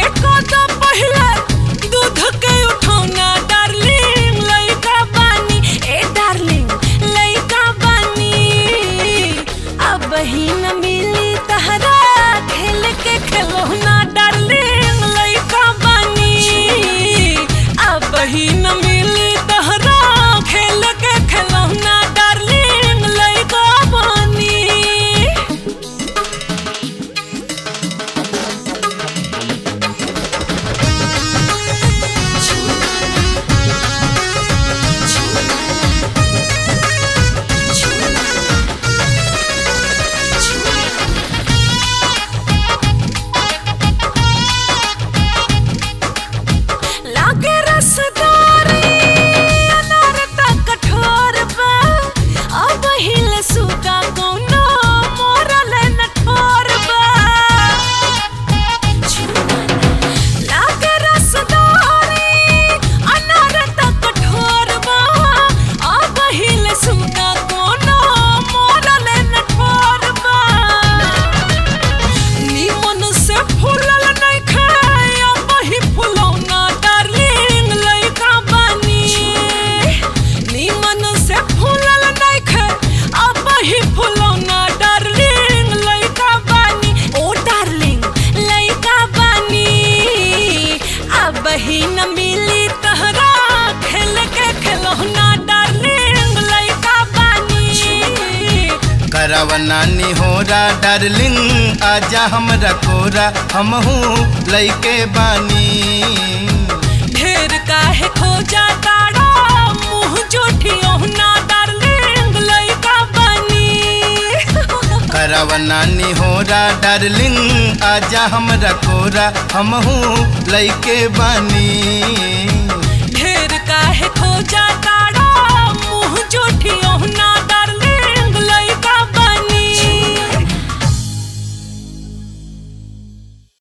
के कदम पहले दूध के उठौना डार्लिंग लइका बानी ए डार्लिंग लइका बानी अब ही न मिली तहरा खेल के खिलौना डार्लिंग लइका बानी अब ही न मिली तहरा खेल के खिलौना डार्लिंग लइका बानी लागे रसदारी अनार त कठोर बा अब हिल सुगा कौनो मोरल न ठोर बा लागे रसदारी अनार त कठोर बा अब हिल सुगा कौनो मोरल न ठोर बा निमन से फूलल नइखे अब ही फुलौना डार्लिंग लइका बानी निमन से फूलल नइखे अब ही फुलौना डार्लिंग लइका बानी ओ डार्लिंग लइका बानी अब ही न मिली तहरा खेल के खिलौना डार्लिंग लइका बानी करवा नानी होरा डार्लिंग आजा हमरा कोरा हमहू लइके बानी ढेर काहे खोजा ताड़ा मुंह जोठियो ना डार्लिंग लइका बनी करवा नानी होरा डार्लिंग आजा हमरा कोरा हमहू लइके बानी ढेर काहे खोजा ताड़ा मुंह जोठियो ना